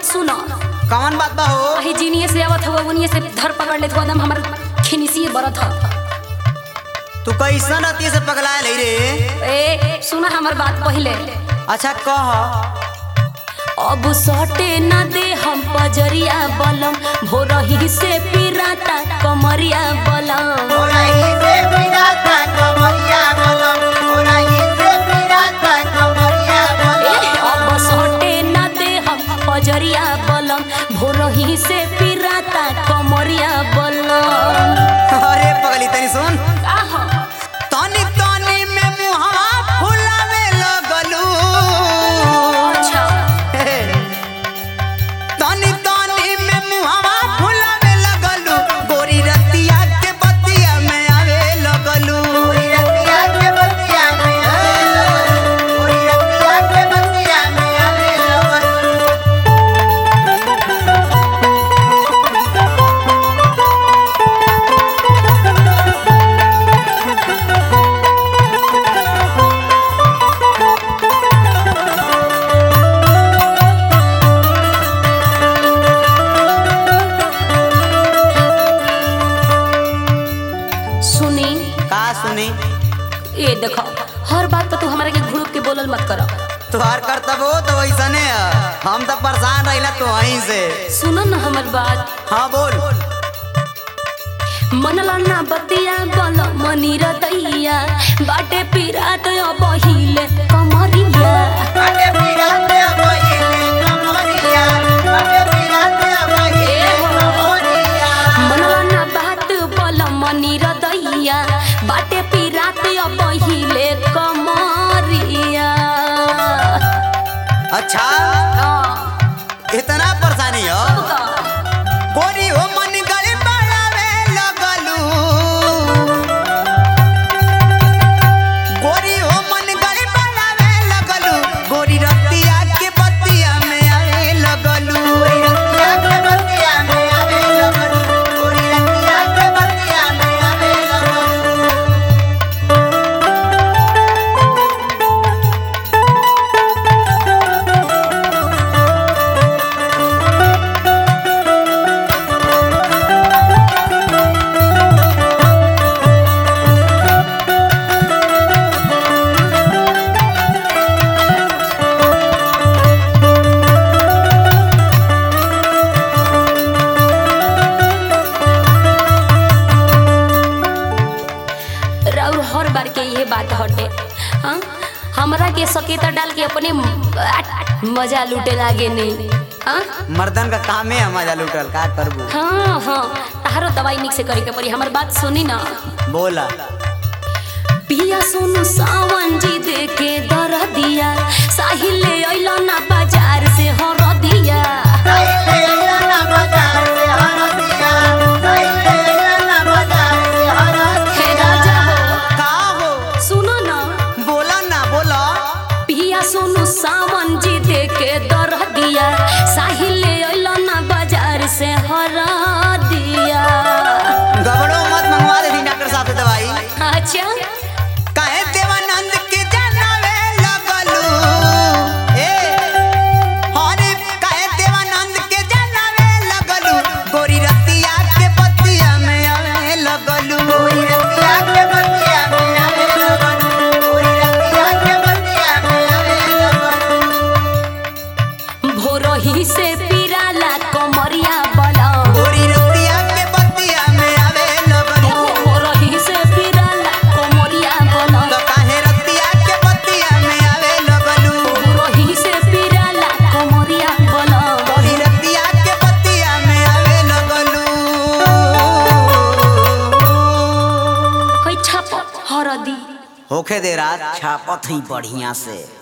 बात सुनो कौन बात बा हो अही जीनिए से आवत हुआ उनिए से धर पकड़ ले तो एकदम हमर खिनिसी बरत ह तू कैसन अति से पगला ले रे ए सुना हमर बात पहले अच्छा कह अब सटे न दे हम पजरिया बलम भोरही से पिराता कमरिया बलम ए, अब सटे न दे हम पजरिया बलम भोरही से पिराता कमरिया बलम अरे पगली तनी सुन आह, तनी तनी में मुहवा फुलावे लगलू अच्छा तनी तनी में मुहवा फुलावे लगलू गोरी रतिया के बतिया में आवे लगलू गोरी रतिया के बतिया में आवे लगलू गोरी रतिया के बतिया में आवे लगलू सुनी का सुनी ये देखो हर बात पर तू हमारे के घुड़क के बोलल मत करो तुहार करतब हो तो वैसने है हम तो परेशान रहिला तो वहीं से सुनो ना हमर बात हाँ बोल मनला ना बतिया बल मनी रतैया बाटे पिरात बहिले कमरिया मनला ना बात बल मनी रतैया बाटे पिरात बहिले कमरिया अच्छा हाँ, इतना परेशानी हो अब का? गोरी हो मन गली बढ़ावे लगलू गोरी हो मन गली बढ़ावे लगलू गोरी रतिया के बतिया में आवे लगलू गोरी रतिया के बतिया में आवे लगलू गोरी रतिया के बतिया में आवे लगलू और हर बार के ये बात हटे हाँ हमरा के सकेता डाल के अपने म- मजा लूटे लागे नहीं हाँ मर्दन का काम है मजा लुटल का करबू हाँ हाँ तारो दवाई निक से करे के पड़ी हमर बात सुनी ना बोला पिया सुन सावन जी दे के दर दिया साहिल ले अइलो ना बाजार से हर दिया हे राजा हो का हो सुनो ना बोला ना बोला पिया सुन सावन जी दे के दर दिया साहिल ले अइलो ना बाजार से हर दिया गबड़ो मत मंगवा दे डॉक्टर साहब से दवाई अच्छा काहे देवानंद के जनावे लगलू ए हरे काहे देवानंद के जनावे लगलू गोरी रतिया के बतिया में आवे लगलू गोरी रतिया के बतिया में आवे लगलू गोरी रतिया के बतिया में आवे लगलू भोरही से पिराला कमरिया बला गोरी रतिया के बतिया में आवे लगलू भोरही से पिराला कमरिया बला तो काहे रतिया के बतिया में आवे लगलू भोरही से पिराला कमरिया बला गोरी रतिया के बतिया में आवे लगलू होई छाप हरदी होखे दे रात छापत ही बढ़िया से